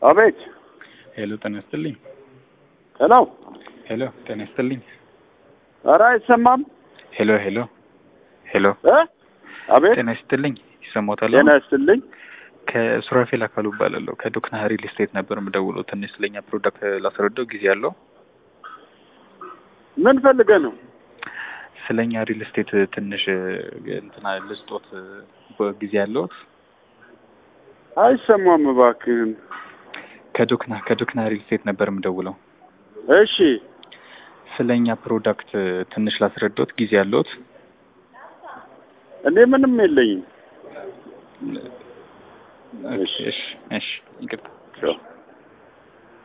አቤት። ሄሎ ጤና ይስጥልኝ። ሄሎ። ሄሎ ጤና ይስጥልኝ። ኧረ አይሰማም። ሄሎ ሄሎ ሄሎ እ አቤት። ጤና ይስጥልኝ። ይሰማዎታል? ጤና ይስጥልኝ። ከሱራፌል አካሉ እባላለሁ። ከዶክና ሪል ስቴት ነበር የምደውለው። ትንሽ ስለኛ ፕሮዳክት ላስረዳው ጊዜ አለው? ምን ፈልገህ ነው? ስለኛ ሪል ስቴት ትንሽ እንትና ልስጦት ጊዜ ያለውት? አይሰማም እባክህን። ከዶክና ከዶክና ሪል ስቴት ነበር የምደውለው። እሺ ስለኛ ፕሮዳክት ትንሽ ላስረዳዎት ጊዜ ያለውት? እኔ ምንም የለኝም። እሺ እሺ፣ ይቅርታ። ቻው